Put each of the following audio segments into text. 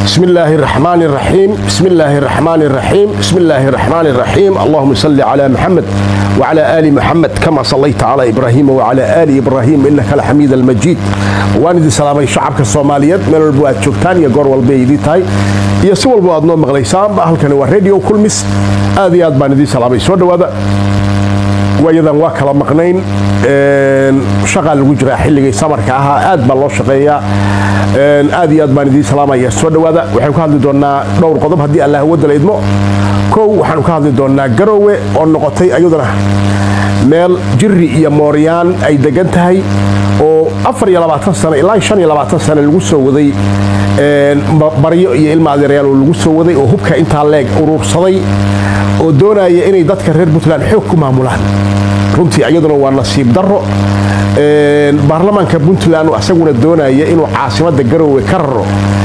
بسم الله الرحمن الرحيم بسم الله الرحمن الرحيم بسم الله الرحمن الرحيم اللهم صل على محمد وعلى آل محمد كما صليت على إبراهيم وعلى آل إبراهيم إنك الحميد المجيد وأنا سلامي شعبك الصوماليات من البواد شوكتان يا قور والبيدي تاي يا سوى البواد نوم مغليسان بأهل كان راديو كل مس هذه أد بان دي سلامي سوى هذا waayadan waa kala maqnayn shaqaa lagu jiraa xilligii samarka ahaa aad baa loo shaqeeyaa aad iyo aad baan idiin salaamaya soo dhowaada waxaynu ka hadli doonnaa dhowr qodob haddii allah wadala idmo kow waxaanu ka hadli doonnaa garowe oo noqotay ayaduna meel jiri iyo mooryaan ay degan tahay oo sano ilaa sano lagu soo waday baryo iyo ilma adeerayaal oo lagu soo waday oo hubka intaa leeg uruursaday oo doonaya inay dadka reer puntland xoog ku maamulaan runtii iyaduna waa nasiib darro baarlamaanka puntland isaguna doonaya inuu caasimadda garowe ka raro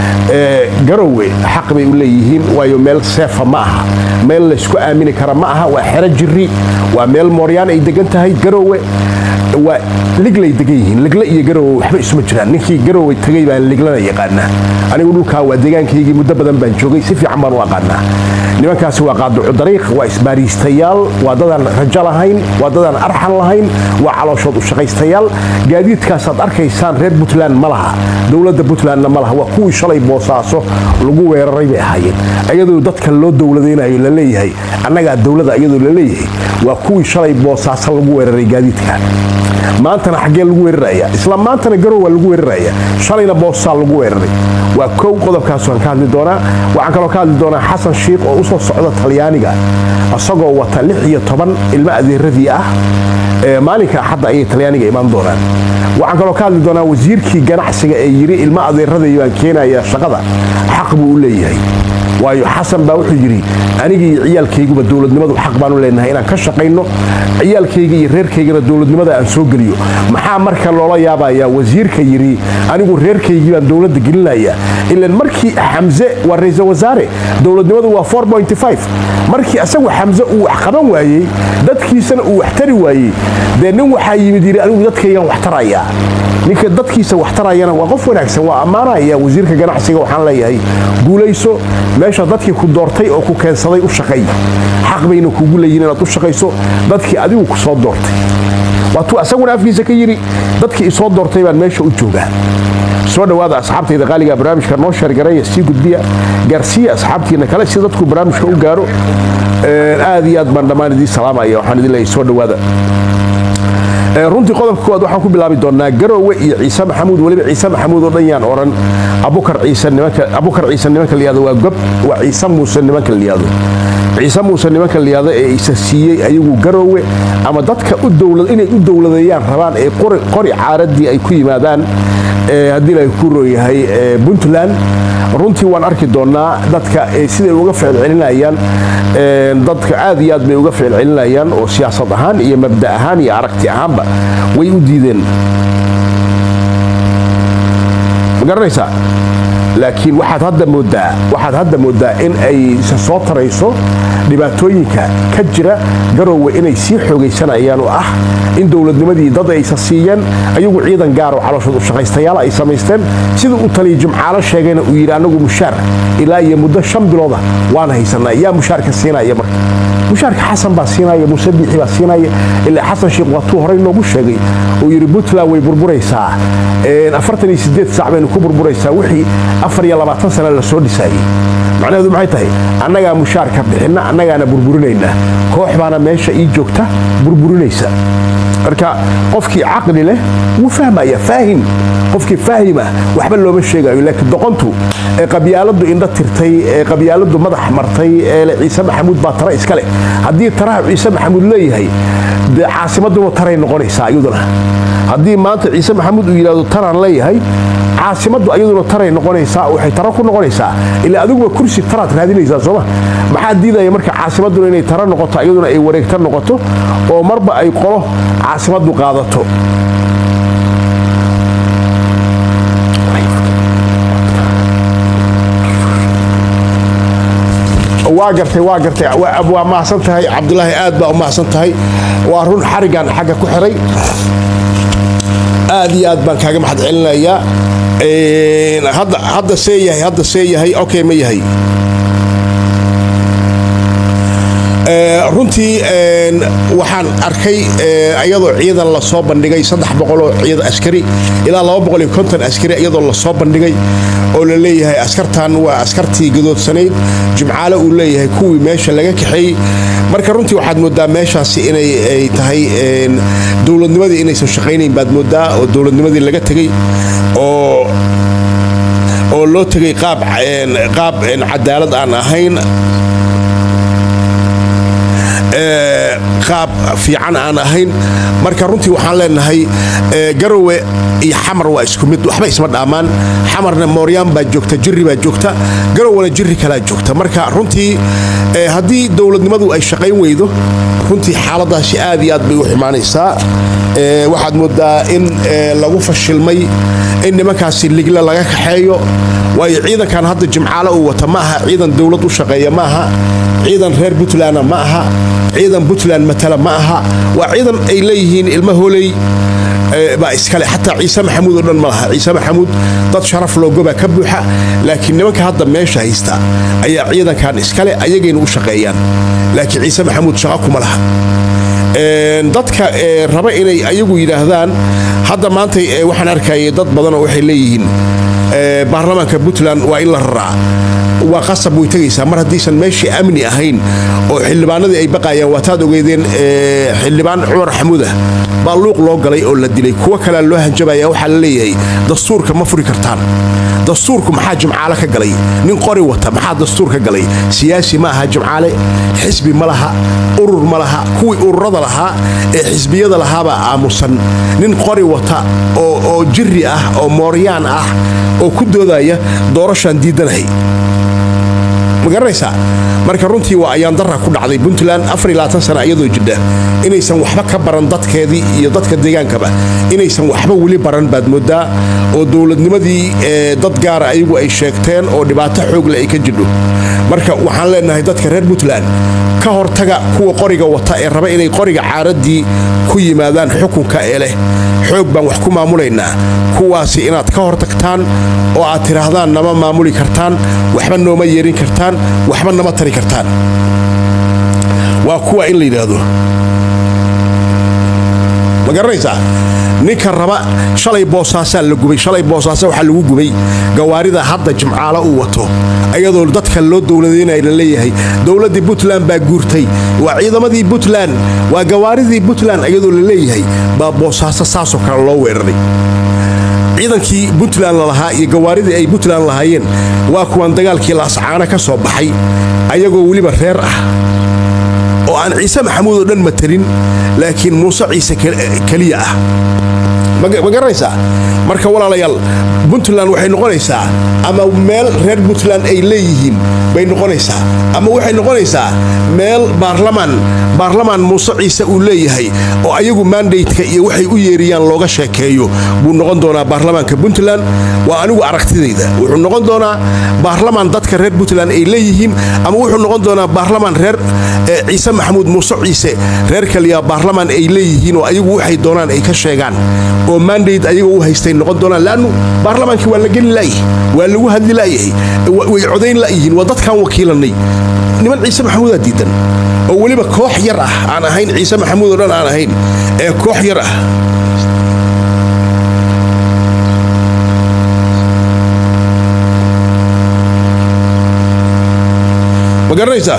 garowe xaq bay u leeyihiin waayo meel seefa ma aha meel laysku aamini kara ma aha waa xero jiri waa meel mooryaan ay degan tahay garowe waa liglay degan yihiin ligle iyo garowe waxba isuma jiraan ninkii garowe tegay baan liglana yaqaanaa anigu dhulkaa waa deegaankaygii muddo badan baan joogay si fiican baan u aqaanaa nimankaasi waa qaaducu dariiq waa isbaariistayaal waa dadaan rajo lahayn waa dadaan arxan lahayn waa calooshood u shaqaystayaal gaadiidkaasaad arkaysaan reer puntland ma laha dowladda puntlandna ma laha waa kuwii shalay boosaaso lagu weeraray bay ahaayeen ayadoo dadka loo dowladaynayo la leeyahay annagaa dowlada ayadoo la leeyahay waa kuwii shalay boosaaso lagu weeraray gaadiidka maantana xaggee lagu weeraraya isla maantana garow waa lagu weeraraya shalayna boosaa lagu weeraray waa kow qodobkaas waan ka hadli doonaa waxaan kaloo ka hadli doonaa xasan shiikh oo usoo socda talyaaniga isagoo wata lix iyo toban ilmo adeeradii ah maalinka axadda ayay talyaaniga imaan doonaan waxaan kaloo ka hadli doonaa wasiirkii ganacsiga ee yidhi ilmo adeeradii baan keenaya shaqada xaq buu u leeyahay waayo xasan baa wuxuu yidhi anigii iyo ciyaalkayguba dowladnimadu xaq baanu leenahay inaan ka shaqayno ciyaalkayga iyo reerkaygana dowladnimada aan soo geliyo maxaa marka loola yaabayaa wasiirka yidhi anigu reerkaygii baan dowladda gelinaya ilan markii xamse waa ra-iisal wasaare dowladnimadu waa markii isagu xamse uu wax qaban waayey dadkiisana uu wax tari waayey dee nin waxaa yimid yidhi anigu dadkaygaan wax tarayaa ninka dadkiisa wax tarayana waa qof wanaagsan waa ammaanaya wasiirka ganacsiga waxaan leeyahay guulayso meesha dadkii ku doortay oo ku keensaday u shaqay xaq bayna kugu leeyihin inaad u shaqayso dadkii adigu ku soo doortay waatuu asaguna afkiisa ka yidhi dadkii isoo doortay baan meesha u joogaa soo dhowaada asxaabtayda qaaliga barnaamijka noo sheergaraya sii gudbiya gaarsiiya asxaabtiina kale si dadku barnaamijka u gaaro aad iyo aad baan dhammaan idiin salaamaya waxaan idin leeyahay soo dhowaada runtii qodobka koowaad waxaan ku bilaabi doonnaa garowe iyo ciise maxamuud weliba ciise maxamuud oo dhan yaan odhan abukar ciise nimanka layihahdo waa gob waa ciise muuse nimanka layihahdo ciise muuse nimanka layihahdo ee isa siiyey ayagu garowe ama dadka inay u dowladeeyaan rabaan ee qori caaradii ay ku yimaadaan haddii la ku rooyahay puntland runtii waan arki doonnaa dadka siday uga ficilcelinayaan dadka aad iyo aad bay uga ficilcelinayaan oo siyaasad ahaan iyo mabda ahaan iyo aragti ahaanba way u diideen ma garanaysaa laakiin waxaad hadda moodaa waxaad hadda moodaa in ay soo tarayso dhibaatooyinka ka jira garowe inay sii xoogaysanayaan oo ah in dowladnimadii dad aysa siiyeen ayagu ciidan gaaroo calooshood u shaqaystayaal ay samaysteen sida uu taliya jimcaalo sheegayna uu yidhi annagu mushaar ilaa iyo muddo shan bilooda waan haysanaa yaa mushaarka siinaya marka mushaarka xasan baa siinaya muuse biixi baa siinaya ilaa xasan sheekh waatuu horey noogu sheegay uu yidhi puntland way burburaysaa afartan iyo sideed saac baynu ku burburaysaa wixii afar iyo labaatan sana la soo dhisaayey macnaheedu maxay tahay annagaa mushaarka bixinna annagaana burburinaynaa koox baana meesha ii joogta burburinaysa marka qofkii caqli leh wuu fahmaya faahim qofkii faahima waxba looma sheegayo laakiin doqontu ee qabyaaladu indho tirtay ee qabyaaladu madax martay ee ciise maxamuud baa tara iska leh haddii taraha ciise maxamuud leeyahay dee caasimaduna taray noqonaysaa iyaduna haddii maanta ciise maxamuud uu yidhahdo taraan leeyahay caasimaddu ayaduna taray noqonaysaa waxay tara ku noqonaysaa ilaa adiguba kursi taraad raadinaysaa sooma maxaa diidaya marka caasimadduna inay tara noqoto iyaduna ay wareegta noqoto oo marba ay qolo caasimaddu qaadato waa gartay waa gartay waa mahadsan tahay cabdulaahi aad baa u mahadsan tahay waa run xarigan xagga ku xiray aad iyo aad baan kaaga mahad celinayaa hadda hadda see yahay hadda see yahay okay ma yahay runtii waxaan arkay iyadoo ciidan lasoo bandhigay saddex boqoloo ciid askari ilaa laba boqol iyo konton askari iyadoo lasoo bandhigay oo la leeyahay askartan waa askartii gadoodsanayd jimcaale uu leeyahay kuwii meesha laga kaxeeyey marka runtii waxaad moodaa meeshaasi inay ay tahay dowladnimadii inaysan shaqaynayn baad moodaa oo dowladnimadii laga tegey oo oo loo tegay qaab qaab cadaalad aan ahayn qaab fiican aan ahayn marka runtii waxaan leenahay garowe iyo xamar waa isku mid waxba isma dhaamaan xamarna mooryaan baa joogta jiri baa joogta garowena jiri kalaa joogta marka runtii haddii dowladnimadu ay shaqayn weydo runtii xaaladaasi aad iyo aad bay u xumaanaysaa waxaad moodaa in lagu fashilmay in nimankaasi ligle laga kaxeeyo waayo ciidankan hadda jimcaale uu wata ma aha ciidan dowlad u shaqeeya ma aha ciidan reer puntlandna ma aha ciidan puntland matala ma aha waa ciidan ay leeyihiin ilma holey baa iskale xataa ciise maxamuud oo dhan ma laha ciise maxamuud dad sharaf loogobaa ka buuxa laakiin nimanka hadda meesha haysta ayaa ciidankan iskale ayagayna u shaqeeyaan laakiin ciise maxamuud shaqa kuma laha dadka raba inay ayagu yidhaahdaan hadda maanta waxaan arkayay dad badanoo waxay leeyihiin baarlamaanka puntland waa in la raraa waa qasab way tegaysaa mar haddiisan meeshii amni ahayn oo xildhibaanadii ay baqayaan waataad ogeydeen xildhibaan cumar xamuudah baa luuq loo galay oo la dilay kuwo kalea loo hanjabaya waxaa la leeyahay dastuurka ma furi kartaan dastuurku maxaa jimcaale ka galay nin qori wata maxaa dastuur ka galay siyaasi ma aha jimcaale xisbi ma laha urur ma laha kuwii ururada lahaa ee xisbiyada lahaabaa aamusan nin qori wata oo jiri ah oo mooryaan ah oo ku doodaya doorashaan diidanahay ma garanaysaa marka runtii waa ayaan darra ku dhacday puntland sana iyadoo jidha inaysan waxba ka baran dadkeedii iyo dadka deegaankaba inaysan waxba weli baran baad moodaa oo dowladnimadii dad gaara ayagu ay sheegteen oo dhibaato xoogle ay ka jidho marka waxaan leenahay dadka reer puntland ka hortaga kuwa qoriga wata ee raba inay qoriga caaraddii ku yimaadaan xukunka ee leh xoog baan wax ku maamulaynaa kuwaasi inaad ka hortagtaan oo aad tidhaahdaan nama maamuli kartaan waxba nooma yeerin kartaan waxba nama tari kartaan waa kuwa in la yidhaahdo ma garanaysaa ninka raba shalay boosaasaa la gubay shalay boosaasa waxaa lagu gubay gawaarida hadda jimcaalo uu wato ayadoo dadka loo dowladaynaya la leeyahay dowladdii puntland baa guurtay waa ciidamadii puntland waa gawaaridii puntland ayadoo la leeyahay baa boosaaso saasoo kale loo weeraray ciidankii puntland lalahaa iyo gawaaridii ay puntland lahaayeen waa kuwan dagaalkii laascaana ka soo baxay ayagoo weliba reer ah oo aan ciise maxamuud oo dhan matelin laakiin muuse ciise keliya ah ma garanaysaa marka walaalayaal puntland waxay noqonaysaa ama meel reer puntland ay leeyihiin bay noqonaysaa ama waxay noqonaysaa meel baarlamaan baarlamaan muuse ciise uu leeyahay oo ayagu mandateka iyo waxay u yeeriyaan looga sheekeeyo buu noqon doonaa baarlamaanka puntland waa anigu aragtidayda wuxuu noqon doonaa baarlamaan dadka reer puntland ay leeyihiin ama wuxuu noqon doonaa baarlamaan reer ciise maxamuud muuse ciise reer kaliya baarlamaan ay leeyihiin oo ayagu waxay doonaan ay ka sheegaan oo mandate ayaga u haystay noqon doonaan laannu baarlamaankii waa la geli la'yahay waa lagu hadli la'yahay way codayn la'yihiin waa dadkaan wakiilanay niman ciise maxamuudaa diidan oo weliba koox yar ah aan ahayn ciise maxamuud oo dhan aan ahayn ee koox yar ah ma garanaysaa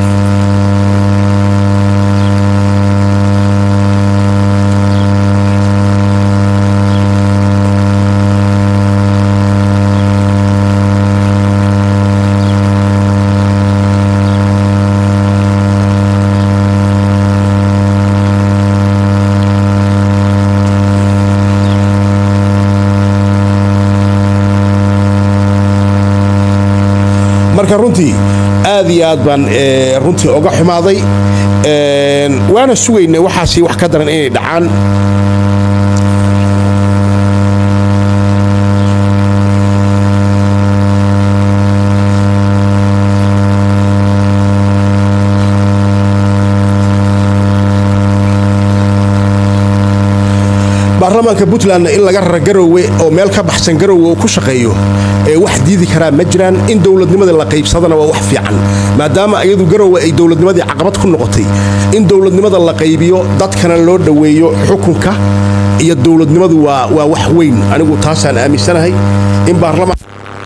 marka runtii aad iyo aad baan runtii oga xumaaday waana sugaynay waxaasi wax ka daran inay dhacaan baarlamaanka puntlandna in laga rara garowe oo meel ka baxsan garowe uu ku shaqeeyo ee wax diidi karaa ma jiraan in dowladnimada la qaybsadana waa wax fiican maadaama iyadu garowe ay dowladnimadii caqabad ku noqotay in dowladnimada la qaybiyo dadkana loo dhoweeyo xukunka iyo dowladnimadu waa waa wax weyn anigu taasaan aaminsanahay in baarlamaan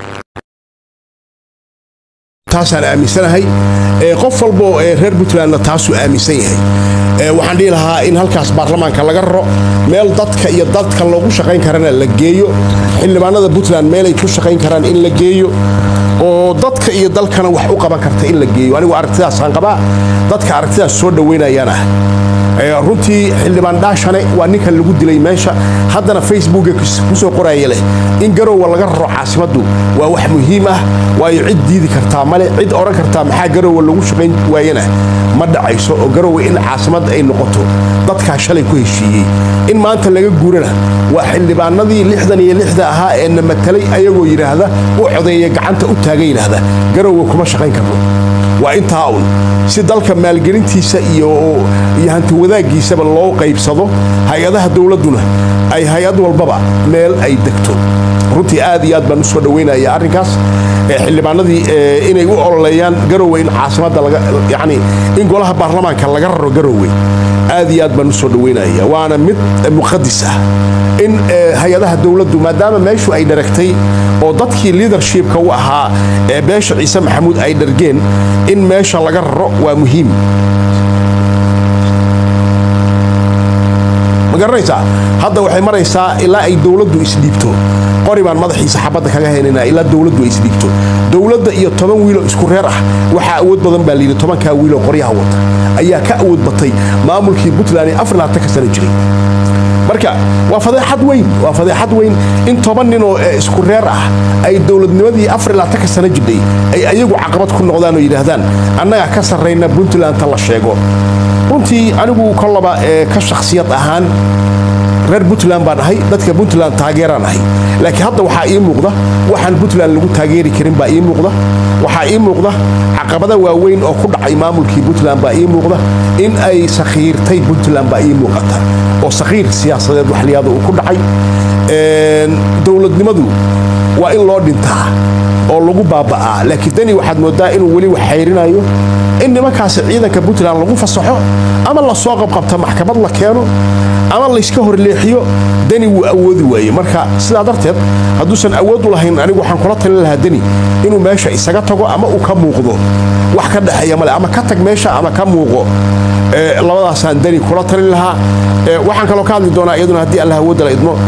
taasaan aaminsanahay qof walboo reer puntlandna taasuu aaminsan yahay waxaan dhihi lahaa in halkaas baarlamaanka laga raro meel dadka iyo dadka loogu shaqayn karana la geeyo xildhibaanada puntland meelay ku shaqayn karaan in la geeyo oo dadka iyo dalkana wax u qaban karta in la geeyo anigu aragtidaasaan qabaa dadka aragtidaas soo dhoweynayaan ah runtii xildhibaan dhaashane waa ninkan lagu dilay meesha haddana facebooka kusoo qoraya leh in garowa laga raro caasimaddu waa wax muhiim ah waayo cid diidi kartaa male cid odhan kartaa maxaa garowa lagu shaqayn waayana ma dhacayso oo garowe in caasimad ay noqoto dadkaa shalay ku heshiiyey in maanta laga guurana waa xildhibaanadii lixdan iyo lixda ahaa ee na matalay ayagoo yidhaahda u codeeya gacanta u taaga yidhaahda garowe kuma shaqayn karno waa intaa un si dalka maalgelintiisa iyo hanti wadaaggiisaba loo qaybsado hay-adaha dowladduna ay hay-ad walbaba meel ay degto runtii aad iyo aad baan u soo dhoweynaya arrinkaas xildhibaanadii inay u ololeeyaan garowe in caasimadda yani in golaha baarlamaanka laga raro garowe aad iyo aad baan u soo dhoweynaya waana mid muqadis ah in hay-adaha dowladdu maadaama meeshu ay dharagtay oo dadkii liadershipka u ahaa ee beesha ciise maxamuud ay dhargeen in meesha laga raro waa muhiim ma garanaysaa hadda waxay maraysaa ilaa ay dowladdu isdhiibto qori baan madaxiisa xabadda kaga haynanaa ilaa dowladdu ay isdhiibto dowladda iyo toban wiiloo isku reer ah waxaa awood badan baa layidhi tobankaa wiiloo qoryaha wata ayaa ka awood batay maamulkii puntland ee afar labaatan ka sana jiray marka waa fadeexad weyn waa fadeexad weyn in toban ninoo isku reer ah ay dowladnimadii afar labaatanka sana jidhay ay ayagu caqabad ku noqdaan oo yidhaahdaan annagaa ka sarrayna puntlandta la sheego runtii anigu kollaba ka shakhsiyad ahaan reer puntland baan ahay dadka puntland taageeraan ahay laakiin hadda waxaa ii muuqda waxaan puntland lagu taageeri karin baa ii muuqda waxaa ii muuqda caqabada waaweyn oo ku dhacay maamulkii puntland baa ii muuqda in ay sakhiirtay puntland baa ii muuqata oo sakhiir siyaasadeed waxliyaada uu ku dhacay dowladnimadu waa in loo dhintaa oo lagu baaba'aa laakiin dani waxaad moodaa inuu weli wax xayrinayo in nimankaasi ciidanka puntland lagu fasaxo ama lasoo qabqabta maxkamad la keeno ama layska horleexiyo deni wuu awoodi waaye marka sidaa darteed hadduusan awood u lahayn anigu waxaan kula talin lahaa deni inuu meesha isaga tago ama uu ka muuqdo wax ka dhexeeya male ama ka tag meesha ama ka muuqo labadaasaan deni kula talin lahaa waxaan kaloo ka hadli doonaa iyaduna haddii allah awoodda la idmo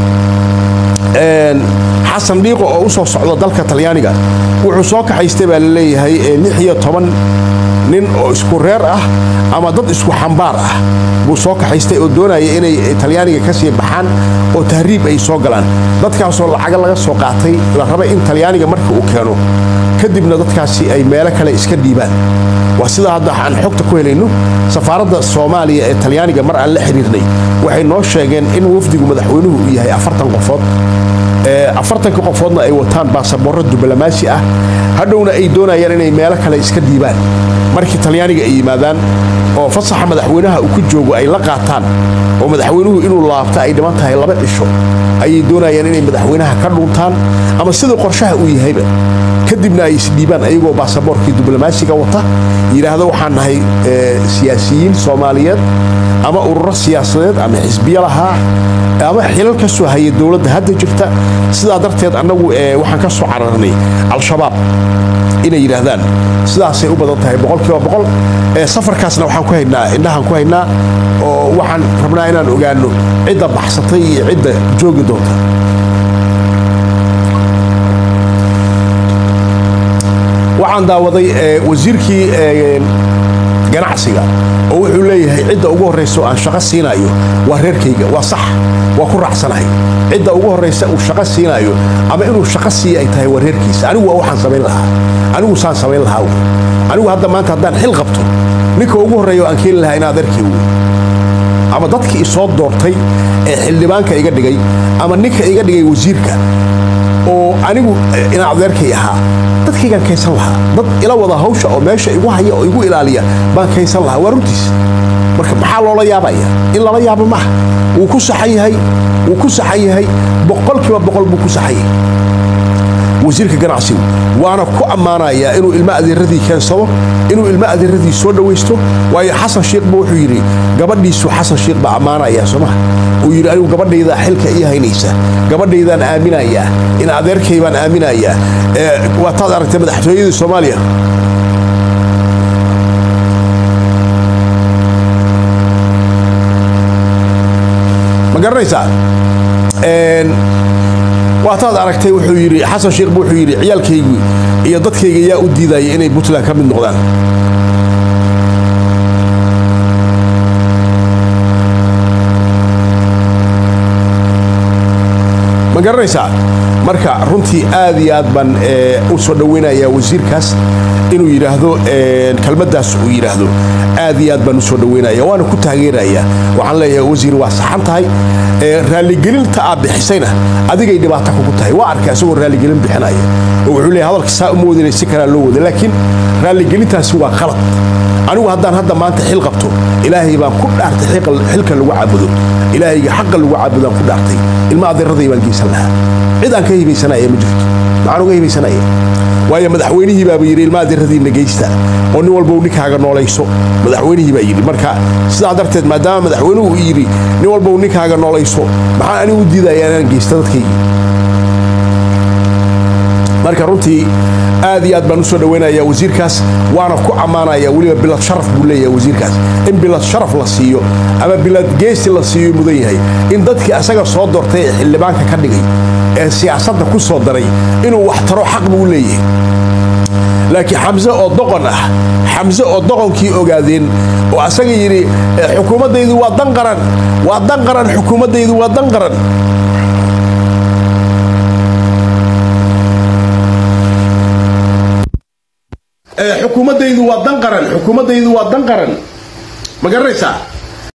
xasan dhiiqo oo u soo socda dalka talyaaniga wuxuu soo kaxaystay baa la leeyahay lix iyo toban nin oo isku reer ah ama dad isku xambaar ah buu soo kaxaystay oo doonaya inay talyaaniga ka sii baxaan oo tahriib ay soo galaan dadkaasoo lacaga laga soo qaatay la raba in talyaaniga marka uu keeno kadibna dadkaasi ay meelo kale iska dhiibaan waa sidaa hadda aan xogta ku helayno safaaradda soomaaliya ee talyaaniga mar aan la xiriirnay waxay noo sheegeen in wafdigu madaxweynuhu uu yahay afartan qofood afartanka qofoodna ay wataan baasaboorro diblomaasi ah hadhowna ay doonayaan inay meelo kale iska dhiibaan markii talyaaniga ay yimaadaan oo fasaxa madaxweynaha uu ku joogo ay la qaataan oo madaxweynuhu inuu laabta ay dhiman tahay laba cisho ayay doonayaan inay madaxweynaha ka dhuntaan ama siduu qorshaha uu yahayba kadibna ay isdhiibaan ayagoo baasaboorkii diblomaasiga wata yidhaahdo waxaan nahay siyaasiyiin soomaaliyeed ama ururo siyaasadeed ama xisbiyo lahaa ama xilal ka soo haya dowladda hadda jirta sidaa darteed annagu waxaan ka soo cararnay al-shabaab inay yidhaahdaan sidaasay u badan tahay boqolkiiba boqol safarkaasna waxaan ku haynaa indhahaan ku haynaa oo waxaan rabnaa inaan ogaano cidda baxsatay iyo cidda joogi doonta waxaan daawaday wasiirkii ganacsiga oo wuxuu leeyahay cidda ugu horraysa oo aan shaqo siinayo waa reerkayga waa sax waa ku raacsanahay cidda ugu horraysa uu shaqo siinayo ama inuu shaqo siiya ay tahay waa reerkiisa anigu waa waxaan samayn lahaa anigu saan samayn lahaa wey anigu hadda maanta haddaan xil qabto ninka ugu horreeya oo aan keeni lahaa in adeerkay wey ama dadkii isoo doortay ee xildhibaanka iga dhigay ama ninka iga dhigay wasiirka oo anigu ina adeerkay ahaa dadkaygaan kaysan lahaa dad ila wada hawsha oo meesha igu haya oo igu ilaaliya baan kaysan lahaa waa runtiis marka maxaa loola yaabaya in lala yaabo maaha wuu ku saxan yahay wuu ku saxan yahay boqolkiiba boqol buu ku saxan yahay wasiirka ganacsigu waana ku ammaanayaa inuu ilmo adeeradii keensado inuu ilmo adeeradii soo dhowaysto waayo xasan shiikhba wuxuu yidhi gabadhiisu xasan shiikh baa ammaanayaa soomaha uu yidhi anigu gabadhaydaa xilka ii haynaysa gabadhaydaan aaminayaa in adeerkay baan aaminayaa waataad aragtay madaxtooyadii soomaaliya ma garanaysaa waataad aragtay wuxuu yidhi xasan sheekhba wuxuu yidhi ciyaalkaygii iyo dadkayga yaa u diidaya inay puntland ka mid noqdaan ma garanaysaa marka runtii aad iyo aad baan u soo dhowaynayaa wasiirkaas inuu yidhaahdo kelmaddaas uu yidhaahdo aad iyo aad baan u soo dhowaynaya waana ku taageerayaa waxaan leeyahay wasiir waa saxan tahay raaligelinta aad bixisayna adigay dhibaato kugu tahay waa arkay isagoo raaligelin bixinaya oo wuxuu leeyahay hadalka saa uma wadinay si kalaa loo wada laakiin raaligelintaasi waa qalad anigu haddaan hadda maanta xil qabto ilaahay baan ku dhaartay xilka lagu caabudo ilaahayga xaqa lagu caabudaan ku dhaartay ilma adeeraday baan geysan lahaa cid aan ka hibaysanaya ma jirto maxaan uga hibaysanaya waayo madaxweynihii baaba yidhi ilma adeeradiina geysta oo nin walba ninkaaga noolayso madaxweynihii baa yidhi marka sidaa darteed maadaama madaxweynuhu uu yidhi nin walba ninkaaga noolayso maxaan anigu u diidaya inaan geysta dadkaygii marka runtii aad iyo aad baan u soo dhowaynayaa wasiirkaas waana ku ammaanaya weliba bilad sharaf buu leeyahay wasiirkaas in bilad sharaf la siiyo ama bilad geesi la siiyo mudan yahay in dadkii asaga soo doortay ee xildhibaanka ka dhigay ee siyaasadda ku soo daray inuu wax taro xaq buu leeyahay laakiin xamse oo doqon ah xamse oo doqonkii ogaadeen oo asaga yidhi xukuumaddaydu waa dan qaran waa dan qaran xukuumaddaydu waa dan qaran xukuumaddaydu waa dan qaran xukuumaddaydu waa dan qaran ma garanaysaa